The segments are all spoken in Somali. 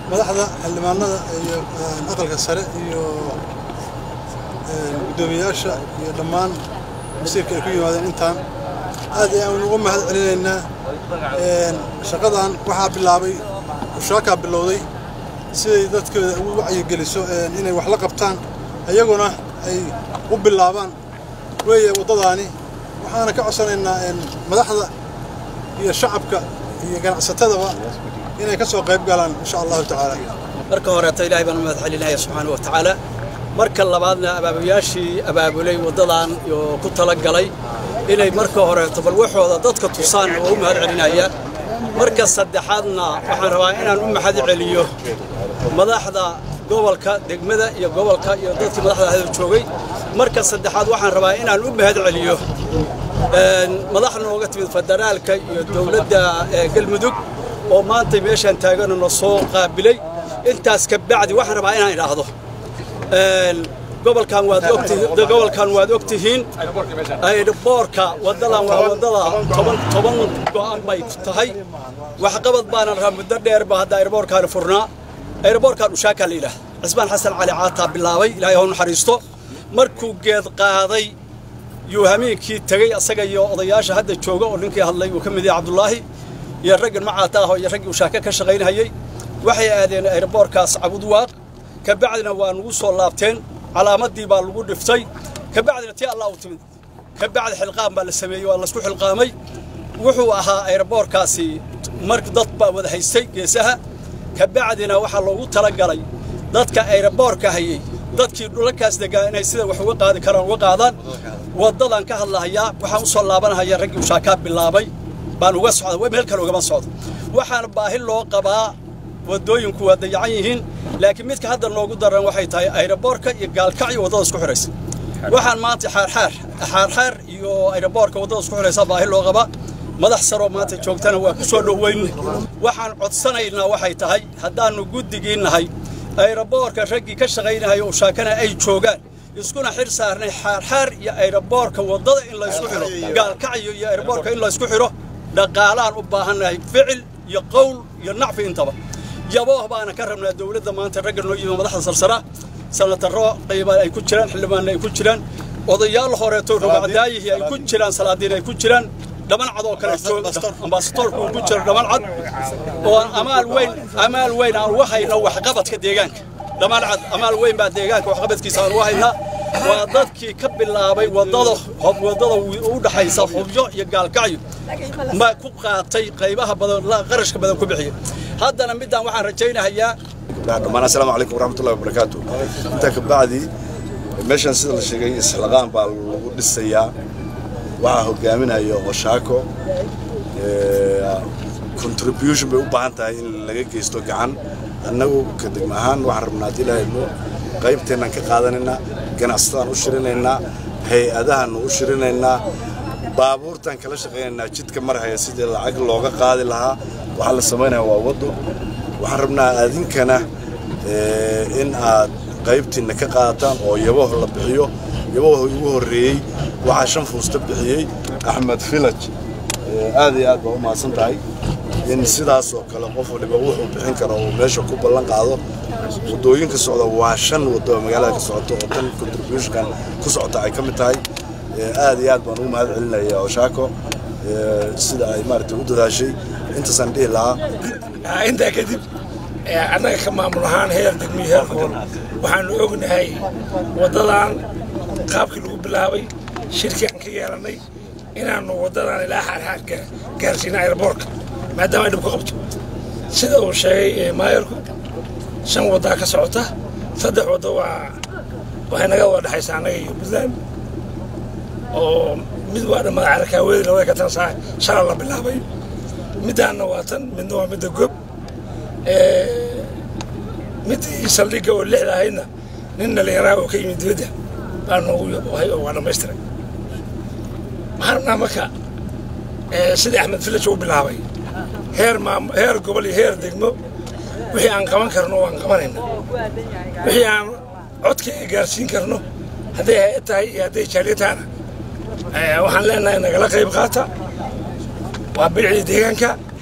madaxda xildhibaanada iyo aqalka sare iyo guddoomiyayaasha iyo dhammaan masiirka ay ku yimaadeen intaan aad ayaan ugu mahad celinaynaa shaqadan waxaa bilaabay ushaakaa bilowday siday dadkooda ugu wacyigeliso inay wax la qabtaan iyaguna ay u bilaabaan weeye waddadaani waxaana ka codsanaynaa madaxda iyo shacabka iyo ganacsatadaba inay ka soo qayb galaan insha allahu tacaala marka horeeta ilaahay baan u mahad celinaya subxaana wa tacaala marka labaadna abaabayaashii abaabulay waddadan iyo ku tala galay inay marka horeeto bal waxooda dadka tusaan oo u mahad celinaya marka saddexaadna waxaan rabaa inaan u mahad celiyo madaxda gobolka degmada iyo gobolka iyo dadkii madaxda ahda joogay marka saddexaad waxaan rabaa inaan u mahad celiyo madax nooga timid federaalka iyo dowladda galmudug oo maanta meeshaan taaganoo soo qaabilay intaas ka bacdi waxaan rabaa inaan idhaahdo gobolkan waad ogtihiin gobolkan waad ogtihiin aeroboorka wadadan waa wadada toban toban go'an bay tahay waxqabad baana rabaa muddo dheer baa hadda aeroboorkaani furnaa aeroboorkan ushaakaa la yidhaah cismaan xasan cali caataa bilaabay ilaahay hau naxariisto markuu geed qaaday yuu hamiinkii tegey asaga iyo odayaasha hadda jooga oo ninkii hadlay uu ka mid yahay cabdulaahi iyo raggan macaata ah iyo raggii ushaaka ka shaqaynahayey waxay aadeen aeroboorkaas cabudwaaq ka bacdina waa nugu soo laabteen calaamaddii baa lagu dhiftay ka bacdina tii allah u timid ka bacdi xilqaam baa la sameeyey waa laysku xilqaamay wuxuu ahaa aeroboorkaasi mar dad baa wada haystay geesaha ka bacdina waxaa loogu talagalay dadka aeroboorka hayey dadkii dhulalkaas degaa inay sida wax uga qaadi karaan uga qaadaan waddadan ka hadlahayaa waxaan u soo laabanahaya raggii ushaakaa bilaabay baan uga socda meel kale ugama socdo waxaana baahi loo qabaa waddooyinku waa dayacan yihiin laakiin midka hadda noogu daran waxay tahay aeroboorka iyo gaalkacyo waddada isku xidhaysa waxaan maanta xaarxaar xaarxaar iyo aeroboorka waddada isku xidhaysa baahi loo qabaa madax saroo maanta joogtana waa ku soo dhoweyn waxaan codsanaynaa waxay tahay haddaannu guddigii nahay aeroboorka raggii ka shaqaynahaya ushaakana ay joogaan iskuna xir saarnay xaarxaar iyo aeroboorka waddada in laysku xidho gaalkacyo iyo aeroboorka in laysku xidho dhaqaalaan u baahannahay ficil iyo qowl iyo nacfi intaba yabooh baana ka rabnaa dowladda maanta ragga noo yimi madaxda sarsara sanataro qiimaan ay ku jiraan xildhibaanna ay ku jiraan odayaal horeeto rugacdaayihii ay ku jiraan salaadiin ay ku jiraan dhaman cad oo kale ambasadoorku uu ku jiro dhaman cad oo amaal weyn amaal weyn aan uga hayno waxqabadka deegaanka dhaman cad amaal weyn baa deegaanka waxqabadkiisa aan uga haynaa waa dadkii ka bilaabay waddada waddada u dhaxaysa hubyo iyo gaalkacyo ma ku qaatay qaybaha badan qarashka badan ku bixiyay haddana midaan waxaan rajaynahayaa dhammaan assalaamu calaykum waraxmatullahi wabarakaatu intaa ka bacdi meeshan sida la sheegay islaqaan baa lagu dhisayaa waxaa hogaaminaya oshaako contribution bay u baahan tahay in laga geysto gacan annagu ka degma ahaan waxaan rabnaa haddii ilaahayno qaybteennaan ka qaadanaynaa ganacsatadaan u shirinaynaa hay-adahaannu u shirinaynaa baabuurtaan kala shaqaynaynaa jidka marhaya sidii lacag looga qaadi lahaa waxaa la samaynaya waa waddo waxaan rabnaa adinkana in aad qaybtiinna ka qaadataan oo yabaho la bixiyo yabaho ugu horreeyey waxaa shan fuusta bixiyey axmed village aad iyo aad baa u mahadsan tahay in sidaas oo kale qof waliba wuxuu bixin karo uu meesha ku ballan qaado waddooyinka socda waa shan waddo oo magaalada ka socoto oo tan contributionkan ku socota ay ka mid tahay aad iyo aad baan ugu mahad celinaya oshaako sida ay maaragtay u dadaashay intaasaan dhihi lahaa intaa kadib annaga ka maamul ahaan heer degmiyo heer gobol waxaanu ognahay waddadan qaabkii lagu bilaabay shirkii aan ka yeelannay inaannu waddadan ilaa xaarxaar gaarsiina aeroboorka maadaama ay dhib ku qabto sida uu sheegay maayarku shan waddaa ka socota saddex waddo waa waxay naga wada dhexaysaa annaga iyo puntland oo mid waa dhammada carakaaweedi labada ka tan saa shala la bilaabay middaanna waa tan midna waa midda gob middii saldhigga oo lixda ahaydna nin dhallinyaraa oo ka yimid dibadda baa noogu yahay oo waa dhammaystiray waxaan rabnaa marka sidii axmed village uu bilaabay heer maam heer gobol iyo heer degmo wixii aan qaban karno waan qabanayna wixii aan codkayga gaarsiin karno hadday hay-ad tahay iyo hadday jaaliya tahana waxaan leenahay nagala qayb qaata waa bilicdii deegaanka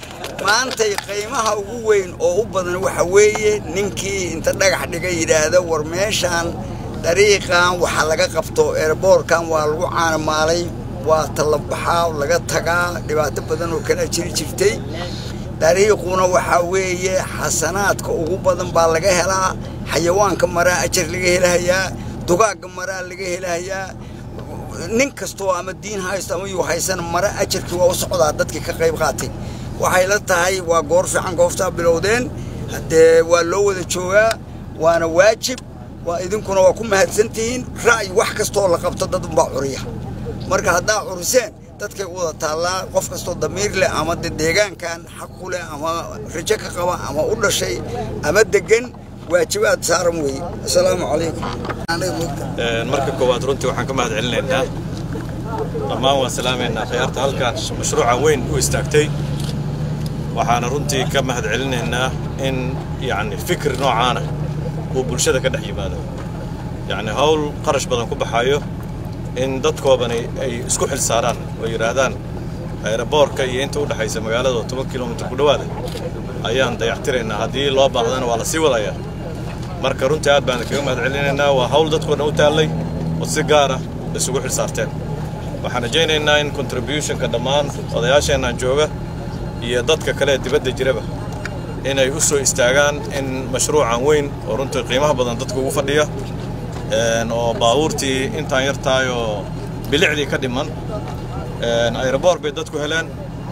maantay qiimaha ugu weyn oo u badan waxa weeye ninkii inta dhagax dhiga yidhaahda war meeshaan dariiqan waxaa laga qabto eerboorkan waa lagu caanamaalay waa tallabaxaa laga tagaa dhibaato badan oo kala jiri jirtay dariiquna waxaa weeye xasanaadka ugu badan baa laga helaa xayawaanka maraa ajar laga helahayaa dugaagga maraa laga helahayaa nin kastoo ama diin haysto ama yuu haysan mara ajarkii waa u socdaa dadkii ka qayb qaatay waxay la tahay waa goor fiican gooftaa bilowdeen haddee waa loo wada joogaa waana waajib waa idinkuna waa ku mahadsantihiin ra'yi wax kastoo la qabto dad unbaa curiya marka haddaa curiseen dadkay u wada taallaa qof kastoo damiir leh ama de deegaankan xaq ku leh ama rajo ka qaba ama u dhashay ama degan waajibaad saaran weeye assalaamu calaykum marka koowaad runtii waxaan ka mahad celinaynaa dhammaan waan salaamaynaa khiyaarta halkan mashruucan weyn u istaagtay waxaana runtii ka mahad celinaynaa in yacni fikir noocaana uu bulshada ka dhex yimaado yacni hawl qarash badan ku baxayo in dadkoodani ay isku xil saaraan oo yidhaahdaan ayraboorka iyo inta u dhexaysa magaalada oo toban kilomitir ku dhowaada ayaan dayactiraynaa haddii loo baahdana waa la sii wadayaa marka runtii aad baan kaga mahad celinaynaa waa hawl dadkoo dhan u taallay oo si gaara isugu xil saarteen waxaan rajaynaynaa in contributionka dhammaan odayaasheennan jooga iyo dadka kale ee dibadda jiraba inay u soo istaagaan in mashruucan weyn oo runtii qiimaha badan dadka ugu fadhiya oo baabuurtii intaan yartahay oo bilicdii ka dhiman ayraboor bay dadku heleen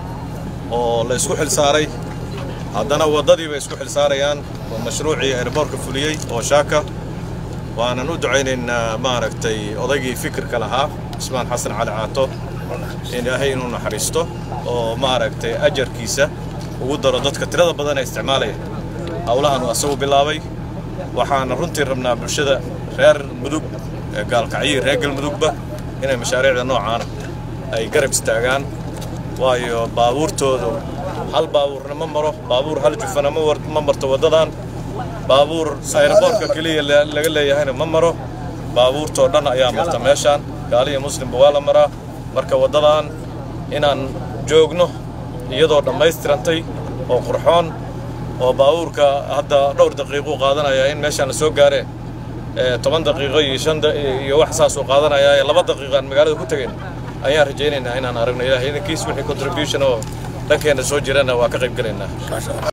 oo la isku xil saaray haddana waddadii bay isku xil saarayaan oo mashruucii ayraboorka fuliyey oo shaaka waanan u ducaynaynaa maaragtay odaygii fikirka lahaa cismaan xasan cali caato ilaahay inuu naxariisto oo maaragtay ajarkiisa ugu daro dadka tirada badan ee isticmaalaya howlahan uu asagu bilaabay waxaana runtii rabnaa bulshada reer mudug ee gaalkacyo reer galmudugba inay mashaariicda noocaana ay garab istaagaan waayo baabuurtoodu hal baabuurna ma maro baabuur hal jufana ma marto waddadan baabuur ayraboorka keliya laga leeyahayna ma maro baabuurtoo dhan ayaa marta meeshaan gaaliya muslimba waa la maraa marka waddadan inaan joogno iyadoo dhammaystirantay oo qurxoon oo baabuurka hadda dhowr daqiiquu qaadanaya in meeshaan la soo gaaree toban daqiiqo iyo shan iyo wax saasuu qaadanayaa ee laba daqiiqo aan magaalada ku tegayn ayaan rajaynaynaa inaan aragno ilahay idankiis wixii contribution oo dhankeenna soo jirana waa ka qayb gelaynaa